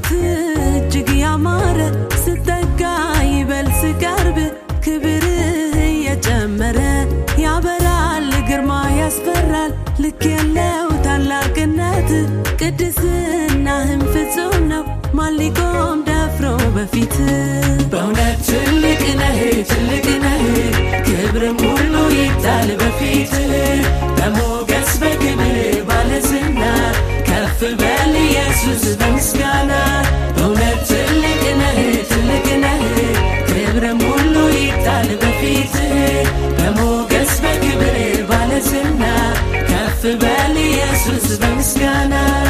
ውበት እጅግ ያማረ ስጠጋ ይበል ስቀርብ ክብርህ እየጨመረ ያበራል ግርማ ያስፈራል ልክ የለው ታላቅነት ቅድስናህም ፍጹም ነው ማን ሊቆም ደፍሮ በፊት በእውነት ትልቅ ነህ ትልቅ ነህ ክብርም ሁሉ ይጣል በፊት በሞገስ በክብር ባለዝና ከፍ በል ኢየሱስ በምስጋና በእውነት ትልቅ ነህ ትልቅ ነህ ክብርም ሁሉ ይጣል በፊት በሞገስ በክብር ባለዝና ከፍ በል ኢየሱስ በምስጋና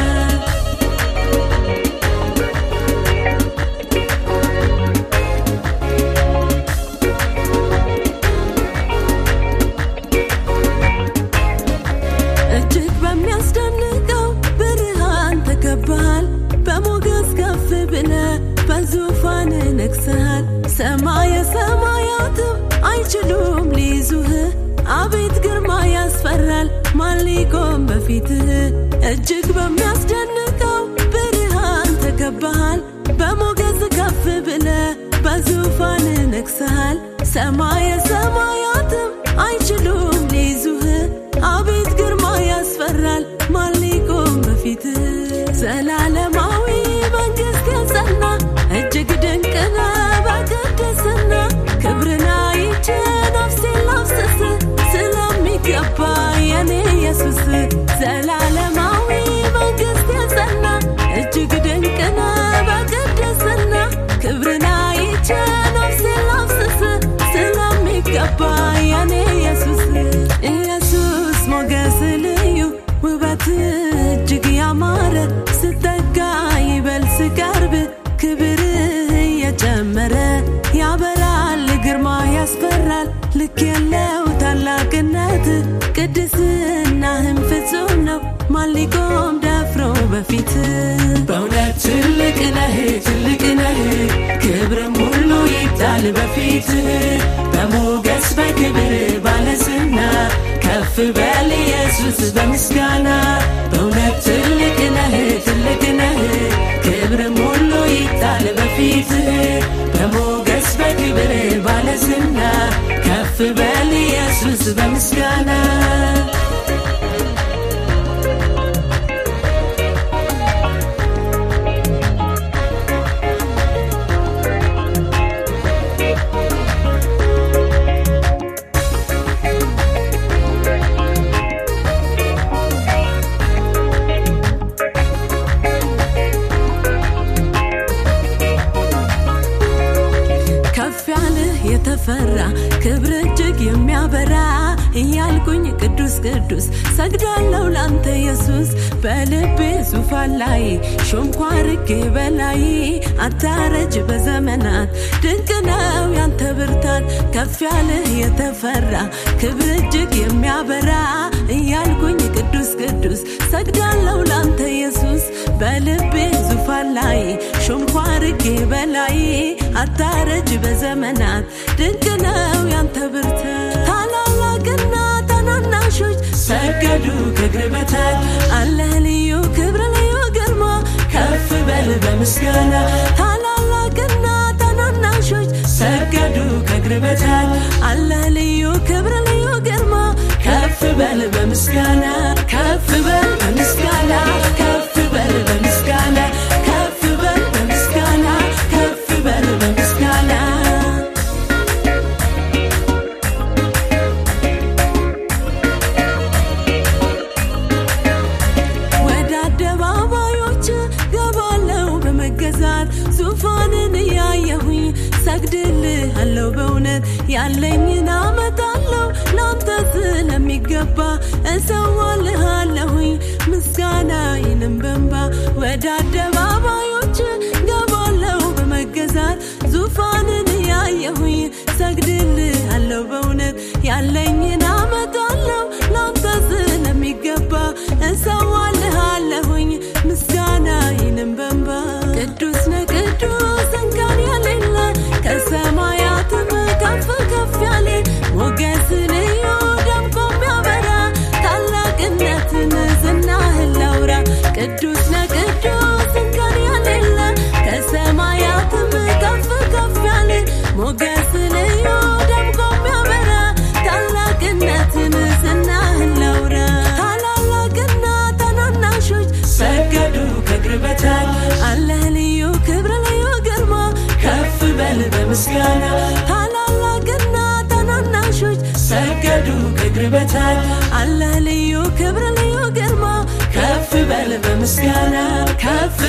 እጅግ በሚያስደንቀው ብርሃን ተከባሃል በሞገስ ከፍ ብለ በዙፋን ነግሰሃል ሰማየ ሰማያትም አይችሉም ሊይዙህ አቤት ግርማ ያስፈራል ማን ሊቆም በፊትህ እጅግ በሚያስደንቀው ብርሃን ተከባሃል በሞገስ ከፍ ብለ በዙፋን ነግሰሃል ሰማየ ሰማያትም አይችሉም ሊይዙህ አቤት ግርማ ያስፈራል ማን ሊቆም በፊትህ ዘላለማዊ መንግስት የጸና እጅግ ድንቅ ነህ በቅድስና ክብርን አይቼ ነፍሴን ላፍስስ ስለሚገባ የኔ ኢየሱስ ዘላለማዊ መንግስት የጸና እጅግ ድንቅ ነህ በቅድስና ክብርን አይቼ ነፍሴን ላፍስስ ስለሚገባ የኔ ኢየሱስ ኢየሱስ ሞገስ ልዩ ውበት እጅግ ያማረ ስጠጋ ይበል ስቀርብ ክብርህ እየጨመረ ያበራል ግርማ ያስፈራል ልክ የለው ታላቅነት ቅድስናህም ፍጹም ነው ማን ሊቆም ደፍሮ በፊት በእውነት ትልቅ ነህ ትልቅ ነህ ክብርም ሁሉ ይጣል በፊት በሞገስ በክብር ባለዝና ከፍ በል ኢየሱስ በምስጋና በእውነት ትልቅ ነህ ትልቅ ነህ ክብርም ሁሉ ይጣል በፊት በሞገስ በክብር ባለዝና ከፍ በል ኢየሱስ በምስጋና ከፍ ያልህ የተፈራ ክብር እጅግ የሚያበራ እያልኩኝ ቅዱስ ቅዱስ ሰግዳለሁ ላንተ ኢየሱስ በልቤ ዙፋን ላይ ሾምኳ አርጌ በላይ አታረጅ በዘመናት ድንቅ ነው ያንተ ብርታት ከፍ ያልህ የተፈራ ክብር እጅግ የሚያበራ እያልኩኝ ቅዱስ ቅዱስ ሰግዳለሁ ላንተ ኢየሱስ በልቤ ዙፋን ላይ ሾምኳ አርጌ በላይ አታረጅ በዘመናት ድንቅ ነው ያንተ ብርታት ታላላቅና ታናናሾች ሰገዱ ከእግር በታች አለህ ልዩ ክብር ልዩ ግርማ ከፍ በል በምስጋና ታላላቅና ታናናሾች ሰገዱ ከእግር በታች አለህ ልዩ ክብር ልዩ ግርማ ከፍ በል በምስጋና ከፍ በል በምስጋና ከፍ በል በምስጋና ከፍ በል በምስጋና ከፍ በል በምስጋና ወደ አደባባዮች ገባለው በመገዛት ዙፋንን እያየሁኝ ሰግድልሃለሁ በእውነት ያለኝን አመጣለሁ ላንተ ስለሚገባ እሰዋልሃለሁኝ ምስጋናዬንም በንባ ወደ አደባባዮች ገባለው በመገዛት ዙፋንን እያየሁኝ ሰግድልሃለሁ በእውነት ያለኝን አመጣለሁ ላንተ ስለሚገባ እሰዋልሃለሁኝ ምስጋናዬንም በንባ ቅዱስ ነህ ቅዱስ እንከን የሌለ ከሰማያትም ከፍ ከፍ ያለ ሞገስ ልዩ ደምቆ የሚያበራ ታላቅነትን ዝናህን ላውራ ቅዱስ ነህ ቅዱስ እንከን የሌለ በል በምስጋና ከፍ